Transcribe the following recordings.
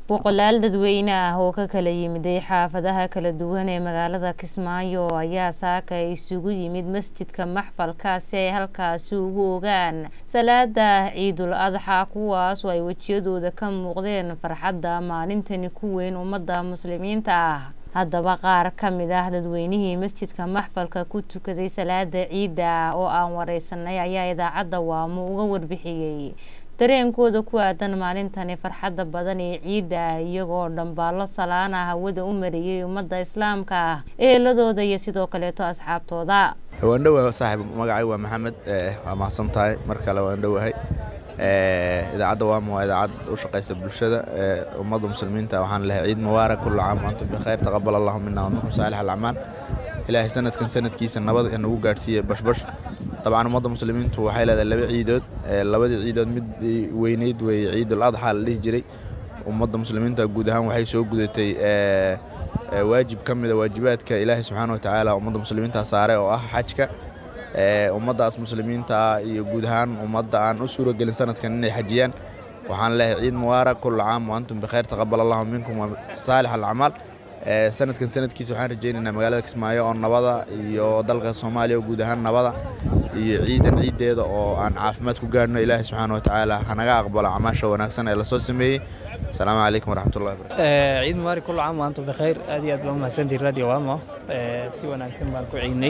boqolaal dadweyne ah oo ka kala yimiday xaafadaha kala duwan ee magaalada kismaayo ayaa saaka isugu yimid masjidka maxfalka si ay halkaasi ugu ogaan salaada ciidul adxa kuwaas oo ay wejiyadooda ka muuqdeen farxadda maalintani ku weyn ummadda muslimiinta ah haddaba qaar ka mid ah dadweynihii masjidka maxfalka ku tukaday salaada ciidda oo aan wareysanay ayaa idaacadda waamo uga warbixiyey dareenkooda ku aadan maalintani farxadda badan ee ciidda iyagoo dhambaallo salaana hawada u mariyey ummadda islaamka ah eheladooda iyo sidoo kaleeto asxaabtooda waan dhowahay saaxiib magacay waa maxamed waa mahadsan tahay mar kale waan dhowahay idaacadda waamo waa idaacad u shaqeysa bulshada ummadda muslimiinta waxaan lehay ciid mubaarak kullu caam wa antum bikhayr taqabal allahu mina wa minkum saalix alacmaal ilaahay sanadkan sanadkiisa nabad nagu gaadhsiiya bashbash dabcan ummadda muslimiintu waxay leedahay laba ciidood labadii ciidood mid weyneyd wey ciidul adxa la dhihi jiray ummadda muslimiinta guud ahaan waxay soo gudatay waajib ka mida waajibaadka ilaahay subxaana wa tacaala ummadda muslimiinta saare oo ah xajka ummaddaas muslimiinta iyo guud ahaan ummadda aan u suuragelin sanadkan inay xajiyaan waxaan leehay ciid mubaarak kullu caam wa antum bikhayr taqabal allahu minkum wa saalix alacmaal sanadkan sanadkiisa waxaan rajeynaynaa magaalada kismaayo oo nabada iyo dalka soomaaliya oo guud ahaan nabada iyo ciidan ciiddeeda oo aan caafimaad ku gaadhno ilaahay subxaana wa tacaala hanaga aqbalo camaasha wanaagsan ee lasoo sameeyey asalaamu calaykum waraxmatullahi barakatu ciid mubaarak kullu caam wa antum bikhayr aad iyo aad baa umahadsantihin radio wamo si wanaagsan baan ku ciidnay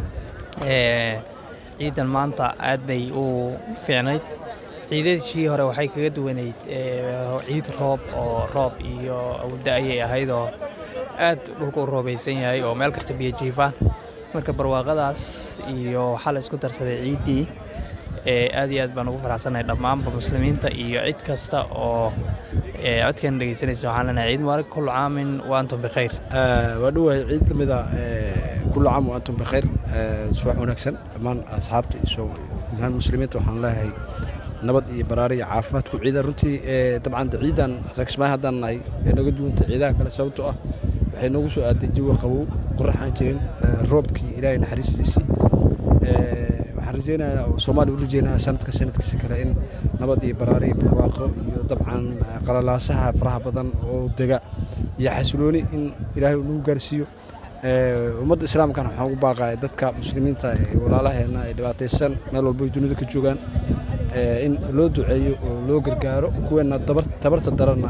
ciidan maanta aad bay u fiicnayd ciidadishii hore waxay kaga duwanayd ciid roob oo roob iyo awda ayay ahaydoo aad dhulka u roobaysan yahay oo meel kasta biyo jiifaan marka barwaaqadaas iyo waxaa la isku darsaday ciiddii aad iyo aad baan ugu faraxsannahay dhammaanba muslimiinta iyo cid kasta oo codkan dhegeysanaysa waxaan leenahay ciid mubaarak kullu caamin wa antum bikhayr waa dhowahay ciid lamida kullu caam wa antum bikhayr subax wanaagsan dhammaan asxaabta iyo guud ahaan muslimiinta waxaan leeyahay nabad iyo baraari iyo caafimaad ku ciida runtii dabcan ciidan reegsmaay haddaan nahay ee naga duwanta ciidaha kale sababtoo ah waxay noogu soo aaday jawi qabow qoraxaan jirin roobkii ilaahay naxariistiisii waxaan rajeynayaa soomaaliya u rajeynayaa sanadka sanadkiisa kale in nabad iyo baraari iyo barwaaqo iyo dabcan qalalaasaha faraha badan oo dega iyo xasilooni in ilaahay nagu gaarsiiyo ummadda islaamkana waxaan ugu baaqaya dadka muslimiinta ee walaalaheena ee dhibaataysan meel walba ay dunida ka joogaan in loo duceeyo oo loo gargaaro kuweena tabarta daranna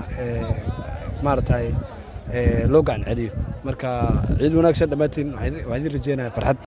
maaragtay loo gacan celiyo marka ciid wanaagsan dhammaantiin waxaan idin rajeynaya farxad